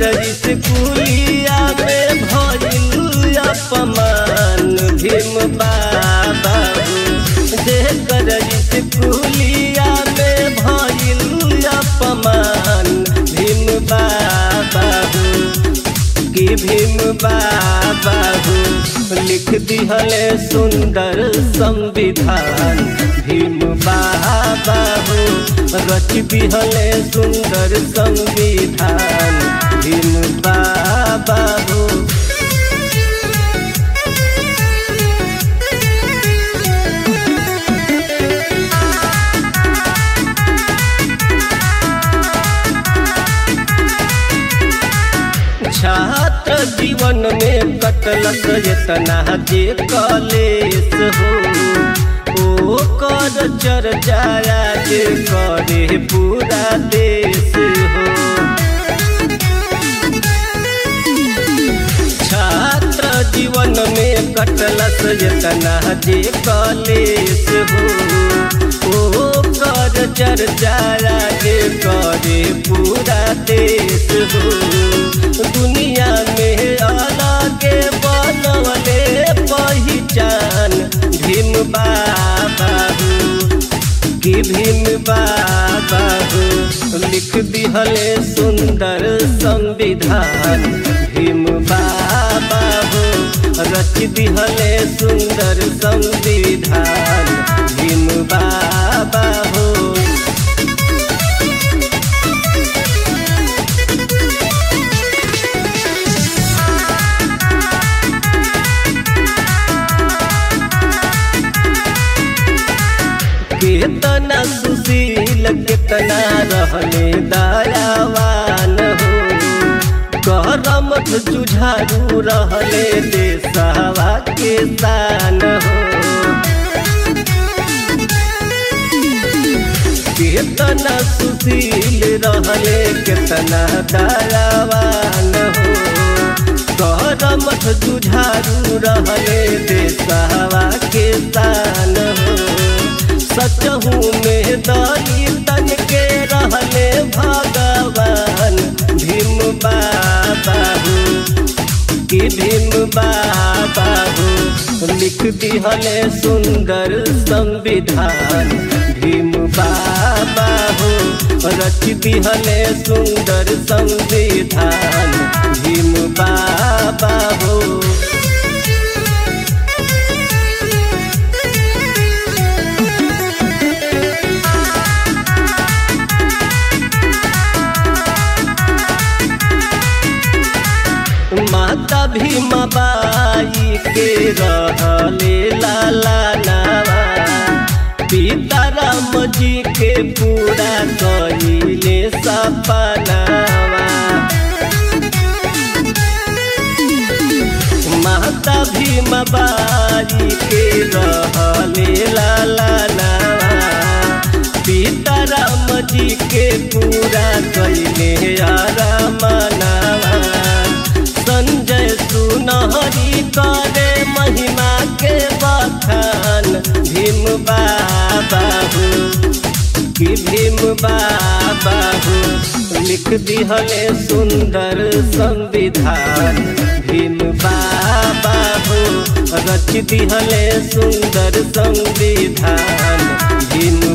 स्कूलिया में भइल अपमान भीम बाबा जेकर स्कूलिया में भइल अपमान भीम बाबा कि भीम बाबा लिख दिहले सुंदर संविधान भीम बाबा रच दिहले सुंदर संविधान भीम बाबा छात्र जीवन में कटलक इतना जे कलेस हो ओ कर चर्चाया जे करे पूरा देश हो छात्र जीवन में कटलक इतना जे कलेस हो ओ कर चर्चाया जे करे पूरा देश हो दुनिया में अलग बनवले पहचान भीम बाबा कि भीम बाबा लिख दिहले सुंदर संविधान भीम बाबा रच दिहले सुंदर संविधान भीम बाबा हो कितना सुशील कितना रहले दयावान हो करम जुझारू रहले देशवा के शान हो कितना सुशील रहले कितना दयावान हो करम जुझारू रहले देशवा के शान हो सचहू में दली तन के रहले भगवान भीम बाबा कि भीम बाबा लिख दिहले सुंदर संविधान भीम बाबा रच दिहले सुंदर संविधान भीम बाबा हो माता भीमा बाई के रहले लाला नावा पिता राम जी के पूरा कहिले सपनावा माता भीमा बाई के रहले लाला नावा पिता राम जी के पूरा कहिले आरामनावा संजय सुनहरी करे महिमा के बखान भीम बाबा कि भीम बाबा लिख दिहले सुंदर संविधान भीम बाबा रच दिहले सुंदर संविधान भीम